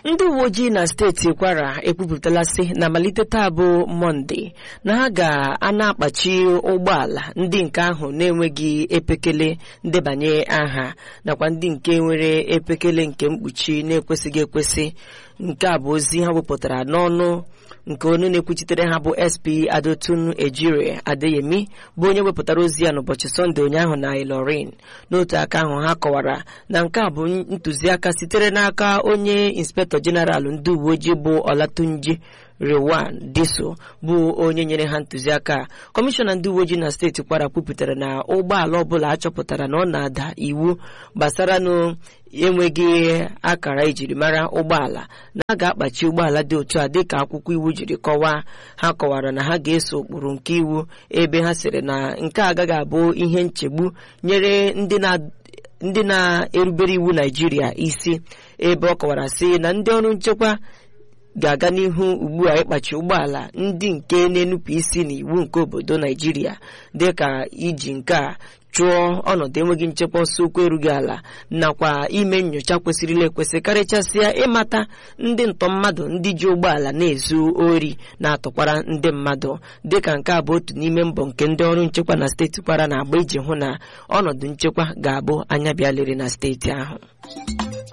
ndị uwe ojii na steeti kwara ekwupụtala sị na malite taa bụ mọnde na ha ga-ana akpachi ụgbọala ndị nke ahụ na-enweghị epekele ndebanye aha nakwa ndị nke nwere epekele nke mkpuchi na-ekwesịghị ekwesị nke a bụ ozi ha wepụtara n'ọnụ nke onye na-ekwuchitere ha bụ sp adotun ejire adeyemi bụ onye wepụtara ozi ya n'ụbọchị sọnde ụnyaahụ na ilorin n'otu aka ahụ ha kọwara na nke a bụ ntụziaka sitere n'aka onye inspektọ jeneralụ ndị uwe ojii bụ olatunji rewan diso bụ onye nyere ha ntụziaka kọmishọna ndị uwe ojii na steeti kwara kwupụtara na ụgbọala ọbụla achọpụtara na ọ na-ada iwu gbasara nụ enweghị akara ejiri mara ụgbọala na a ga-akpachi ụgbọala dị otu a dịka akwụkwọ iwu jiri kọwaa ha kọwara na ha ga-eso ụkpụrụ nke iwu ebe ha sịrị na nke agaghị abụ ihe nchegbu nyere ndị na-erubere iwu naijiria isi ebe ọ kọwara sị na ndị ọrụ nchekwa ga-aga n'ihu ugbu a ịkpachi ụgbọala ndị nke na-enupụ isi n'iwu nke obodo naijiria dịka iji nke a chụọ ọnọdụ enweghị nchekwa ọsọ okwu erughị ala nakwa ime nyocha kwesịrịla ekwesị karịchasịa ịmata ndị ntọ mmadụ ndị ji ụgbọala na-ezu ori na-atụkwara ndị mmadụ dịka nke a bụ otu n'ime mbọ nke ndị ọrụ nchekwa na steeti kwara na-agba iji hụ na ọnọdụ nchekwa ga-abụ anya bịa lere na steeti ahụ